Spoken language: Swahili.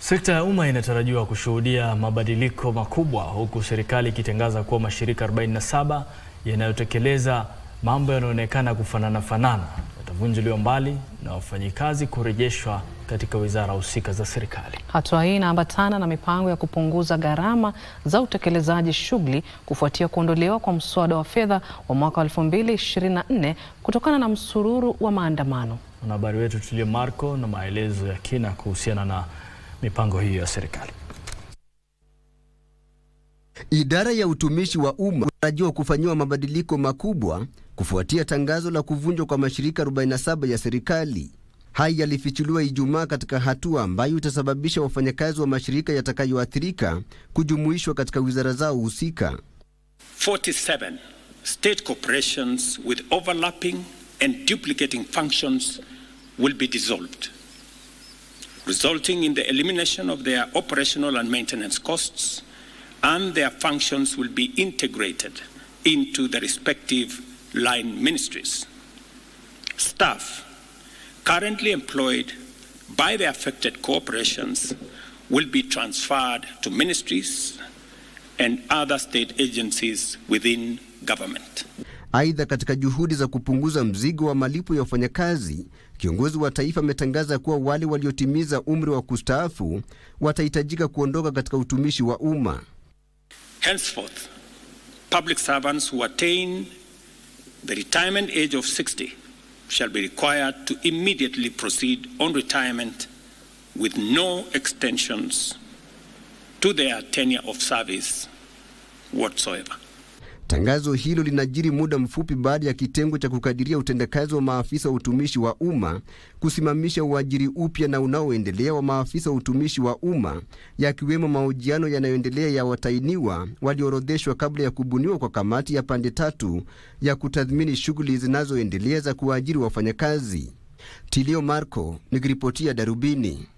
Sekta ya umma inatarajiwa kushuhudia mabadiliko makubwa huku serikali ikitangaza kuwa mashirika 47 yanayotekeleza mambo yanayoonekana kufanana fanana yatavunjiliwa mbali na wafanyikazi kurejeshwa katika wizara husika za serikali. Hatua hii inaambatana na mipango ya kupunguza gharama za utekelezaji shughuli kufuatia kuondolewa kwa mswada wa fedha wa mwaka 2024 kutokana na msururu wa maandamano. Mwanahabari wetu Tulia Marco na maelezo ya kina kuhusiana na mipango hiyo ya serikali. Idara ya utumishi wa umma inatarajiwa kufanyiwa mabadiliko makubwa kufuatia tangazo la kuvunjwa kwa mashirika 47 ya serikali. Haya yalifichuliwa Ijumaa katika hatua ambayo itasababisha wafanyakazi wa mashirika yatakayoathirika kujumuishwa katika wizara zao husika. 47 state corporations with overlapping and duplicating functions will be dissolved, resulting in the elimination of their operational and maintenance costs, and their functions will be integrated into the respective line ministries. Staff currently employed by the affected corporations will be transferred to ministries and other state agencies within government. Aidha, katika juhudi za kupunguza mzigo wa malipo ya wafanyakazi, kiongozi wa taifa ametangaza kuwa wale waliotimiza umri wa kustaafu watahitajika kuondoka katika utumishi wa umma. Henceforth, public servants who attain the retirement age of 60 shall be required to immediately proceed on retirement with no extensions to their tenure of service whatsoever. Tangazo hilo linajiri muda mfupi baada ya kitengo cha kukadiria utendakazi wa maafisa wa utumishi wa umma kusimamisha uajiri upya na unaoendelea wa maafisa wa utumishi wa umma, yakiwemo mahojiano yanayoendelea ya watainiwa walioorodheshwa kabla ya kubuniwa kwa kamati ya pande tatu ya kutathmini shughuli zinazoendelea za kuwaajiri wafanyakazi. Tilio Marco nikiripotia Darubini.